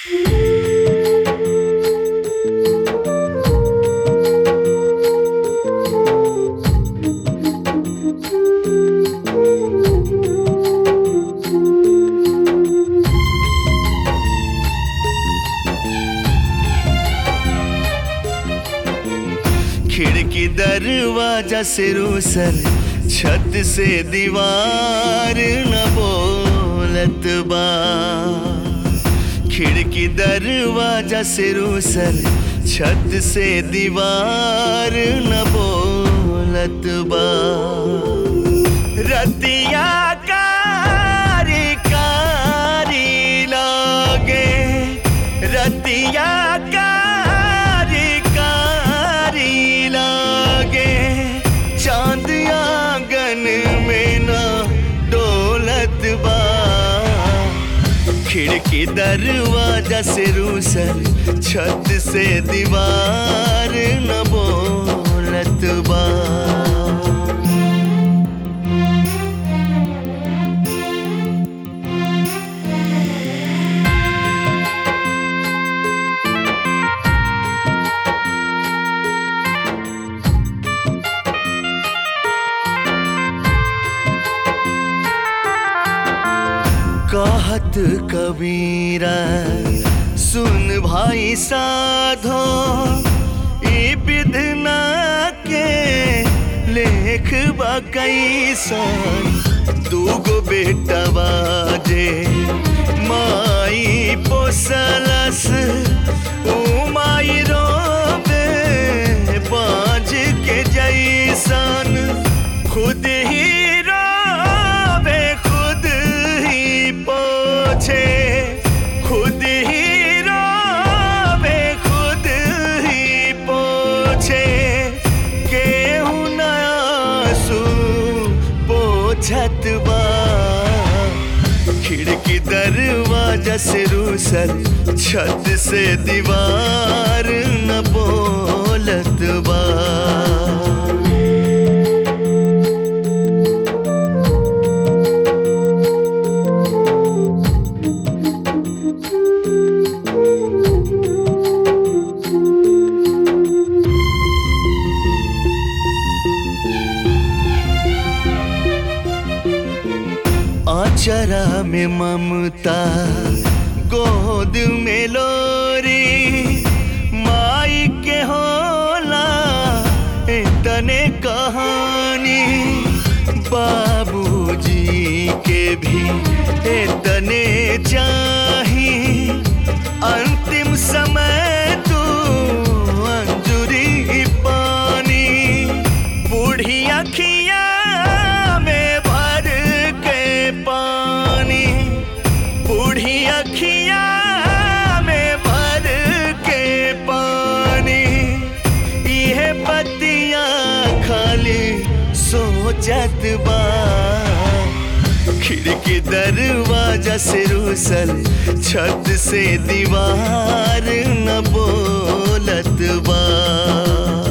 खिड़की दरवाजा से रूसल छत से दीवार न बोलत बा खिड़की दरवाजा से रूसल छत से दीवार न बोलत बा रतिया कारी कारी लागे रतिया कारी कारी लागे चांद आंगन में ना डोलत बा खिड़की दरवाजा से रूसल छत से दीवार न बोलत बा कहत कबीरा सुन भाई साधो ई विधना के लेख कैसन दूगो बेटा बाजे माई पोसलस ऊ माई रोबे बाज के जैसन खुद ही रोबे खुद ही पोछे खुद ही रोबे खुद ही पोछे केहू नयासू पोछत बा खिड़की दरवाजा से रूसल छत से दीवार न बोलत बा आचरा में ममता गोद में लोरी माई के होला तने कहानी बाबूजी के भी तने चाही अंतिम समय तू अंजुरी पानी बूढ़ी अखिया में भर के पानी बूढ़ी अखिया में भर के पानी यह पतिया खाली सोचत बा खिड़की दरवाजा से रूसल छत से दीवार न बोलत बा